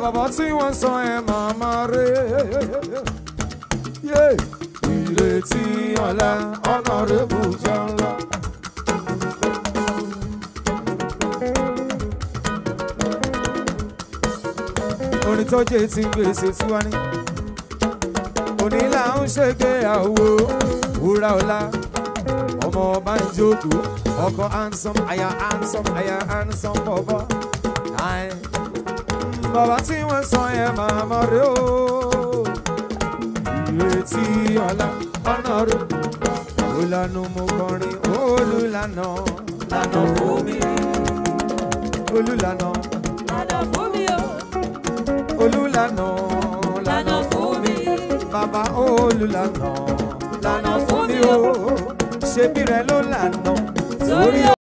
bàbá tí wọ́n sọ ẹ̀ màmá rẹ̀ yé ìrètí ọ̀la ọ̀nà rẹ̀ bùjọ́ ńlá. orin tó jẹ́ ti gbèsè tí wá ní. òní là ń ṣègbéyàwó wúrà ọ̀la ọmọ ọba ń jókòó ọkọ handsome aya handsome aya handsome bọ̀bọ̀. Aye. bàbá tí wọ́n sọ yẹn màmá rẹ̀ o ìrètí ọ̀la ọ̀nà rẹ̀ olànà mo kọrin olùlànà lànà fún mi olùlànà Lànà fún mi o, olùlànà lànà fún mi. bàbá olùlànà lànà fún mi o ṣebí rẹ ló lànà sórí